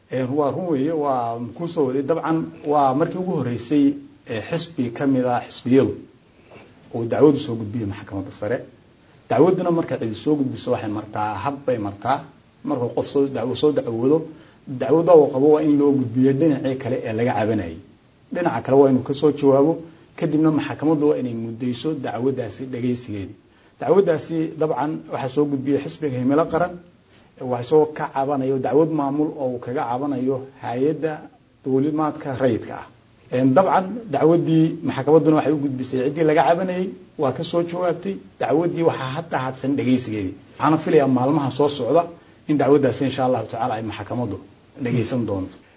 waa run weeye waa kusoo waday dabcan waa markii ugu horeysay xisbi ka mid ah xisbiyadu uu dacwadu soo gudbiyey maxkamadda sare dacwaduna marka cidi soo gudbiso waxay martaa hab bay martaa markuu qof soo soo dacwoodo dacwada uu qabo waa in loo gudbiyo dhinacii kale ee laga cabanayay dhinaca kale waa inuu kasoo jawaabo kadibna maxkamaddu waa inay muddayso dacwadaasi dhagaysigeedii dacwadaasi dabcan waxaa soo gudbiyey xisbiga himilo qaran waa isagoo ka cabanayo dacwad maamul oo uu kaga cabanayo hay-adda duulimaadka rayidka ah dabcan dacwadii maxkamadduna waxay u gudbisay ciddii laga cabanayey waa kasoo jawaabtay dacwadii waxaa hadda hadsan dhagaysigeedii waxaana filayaa maalmaha soo socda in dacwaddaasi insha allahu tacala ay maxkamaddu dhagaysan doonto